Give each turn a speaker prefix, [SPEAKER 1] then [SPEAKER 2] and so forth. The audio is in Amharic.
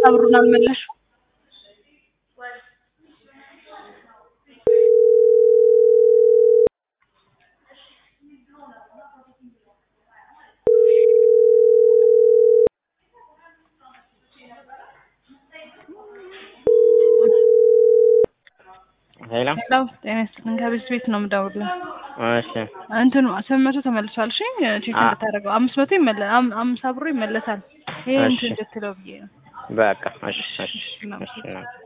[SPEAKER 1] ብሩን አልመለስሽም?
[SPEAKER 2] ሄሎ
[SPEAKER 1] ሄሎ ጤና ይስጥልኝ ከቤት ቤት ነው የምደውልልህ።
[SPEAKER 2] እሺ
[SPEAKER 1] እንትኑ ስምንት መቶ ተመልሷል። እሺ ቼክ
[SPEAKER 2] አ-
[SPEAKER 1] እንድታደርገው አምስት መቶ ይመለ አም- አምሳ ብሩ ይመለሳል። ይሄ
[SPEAKER 2] እሺ።
[SPEAKER 1] እንትን እንድትለው ብዬ ነው።
[SPEAKER 2] በቃ እሺ እሺ
[SPEAKER 1] እሺ፣
[SPEAKER 2] እሺ